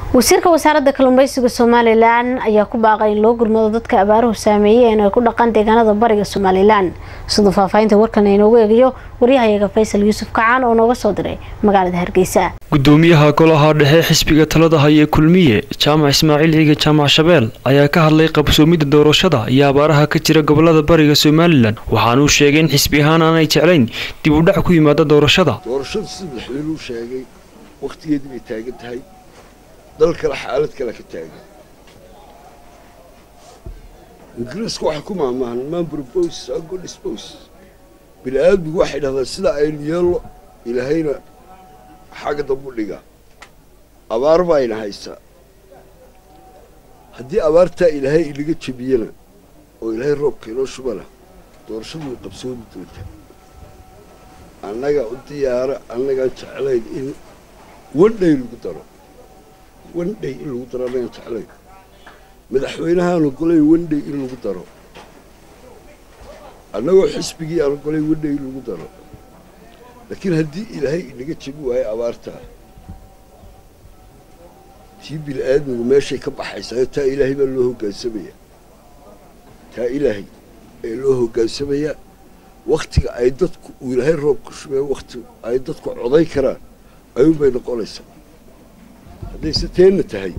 wasiirka wasaaradda kalluumeysiga somalilan ayaa ku baaqay in loo gurmado dadka abaaruhu saameeyeen ay ku dhaqan deegaanada bariga somalilan siduu faahfaahinta warkan inoogu eegayo waryahayaga faysal yuusuf kacaan oo nooga soo diray magaalada hargeysa gudoomiyaha golaha dhexe xisbiga talada haya kulmiye jaamac ismaaciil ciige jaamac shabeel ayaa ka hadlay qabsoomidda doorashada iyo abaaraha ka jira gobolada bariga somalilan waxaana uu sheegay in xisbi ahaan aanay jeclayn dib u dhac ku yimaada doorashada doorashadu sida madaxweynuhu sheegay wakhtigeedii bay taagan tahay dal kale xaalad kale ka taagan ingiriisku waxay ku maamaahan man propose a good dispose bini aadmigu waxay dhahdaan sida aynu yeello ilaahayna xagga dambu dhigaa abaar baayna haysaa haddii abaartaa ilaahay inaga jebiyana oo ilaahay roobka inoo shubana doorashadu way qabsoomi doontaa annaga u diyaara annagaan jeclayn in wandhay lagu daro wandhay in lagu daro annagaan jeclayn madaxweynahaan ogolay wandhay in lagu daro annagoo xisbigii aan ogolay wandhay in lagu daro laakiin haddii ilaahay inaga jebi waayo abaartaa tii bini aadmigu meeshay ka baxaysaa taa ilaahay baa loo hogaansamayaa taa ilaahay ee loo hogaansamayaa wakhtiga ay dadku uu ilaahay roobka shubeen wakhti ay dadku coday karaan ayuunbay noqonaysaa haddayse teenna tahay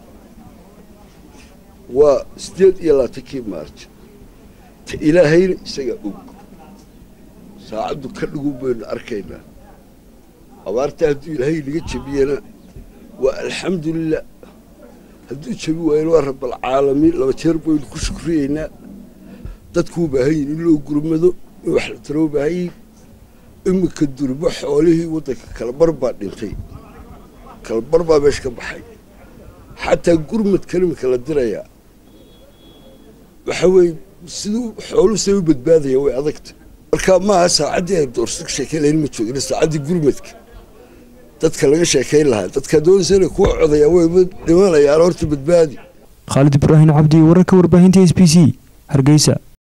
waa siddeed iyo labaatankii maarj ta ilaahayna isagaa og saacaddu ka dhigun baynu arkaynaa abaartaa hadduu ilaahay inaga jebiyana waa alxamdulilah hadduu jebi waayana waa rabaalcaalamiin laba jeer baynu ku shukriyeynaa dadkuu baahan yihin in loo gurmado in wax la taroo baahan yihin iminka durbo xoolihii waddanka kalabar baa dhintay kalabar baa meesha ka baxay xataa gurmadkan iminka la dirayaa waxa weeye siduu xooluhu say u badbaadaya way adagta marka maaha saacaddii aynu doorso ka sheekayn lahayn ma joogina saacaddii gurmadka dadka laga sheekayn lahaa dadka doonaysa inay kuwa codayaa way dhimanayaan horta badbaadi khaalid ibraahim cabdi wararka warbaahinta s b c hargeysa